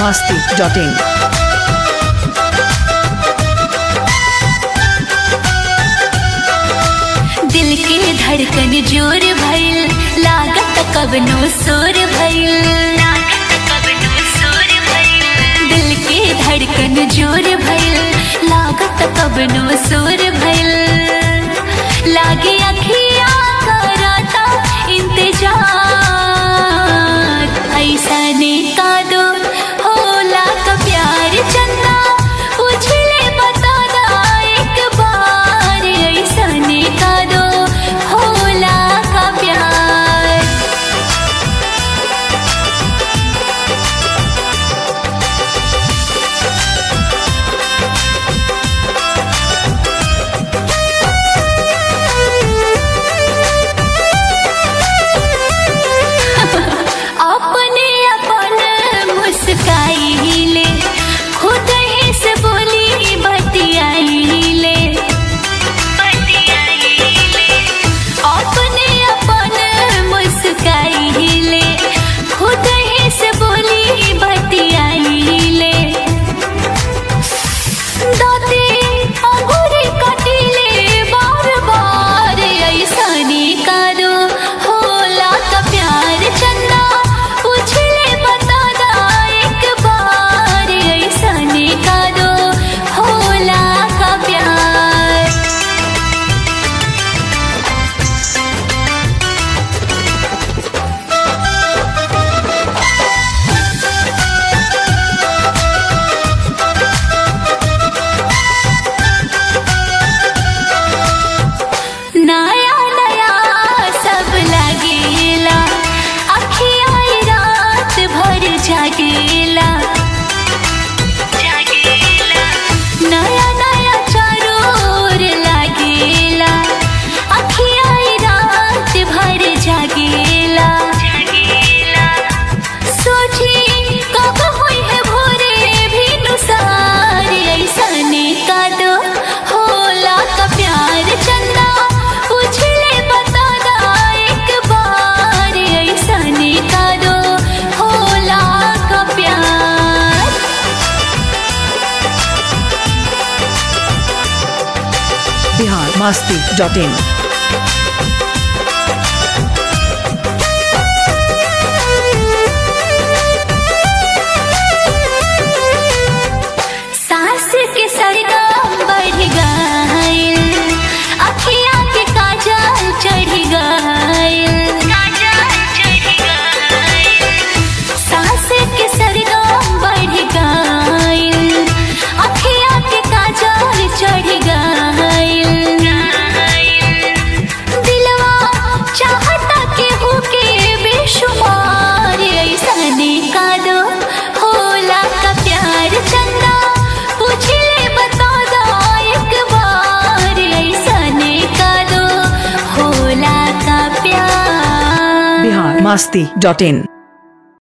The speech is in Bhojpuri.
masti.in. दिल के धड़कन जोर भइल लागत कबनो सोर भइल दिल के धड़कन जोर भइल लागत कबनो सोर भइल लागे अखिया कराता इंतजार ऐसा ने का दो होला का प्यार चंदा पूछले बता दा एक बार ऐसा ने का दो होला का प्यार अपने अपन मुस्काई ले खुद ही से बोली बतियाई ले अपने अपन मुस्काई ले खुद ही से बोली बतियाई ले दादी अंगूरी कटीले बार बार ऐसनी करो होला का प्यार चंदा पूछले बता दा एक बार ऐसनी करो होला का प्यार नया नया सब लगेला अखिया रात भर जागेला नया नया चरोर लगेला अखिया रात भर जागेला सोची कब हुई है भोरे भी नुसार ऐसने का दो होला का प्यार चंदा पूछले बता दा एक बार ऐसने का दो होला का प्यार Bihar masti.in. सास के सरगम बढ़ गइल अखिया के काजल चढ़ गइल सास के सरगम बढ़ गइल अखिया के काजल चढ़ गइल दिलवा चाहता के होके बेशुमार ऐसने का दो होला का प्यार चंदा पूछले बता दा एक बार ऐसने का दो होला का प्यार Bihar masti.in.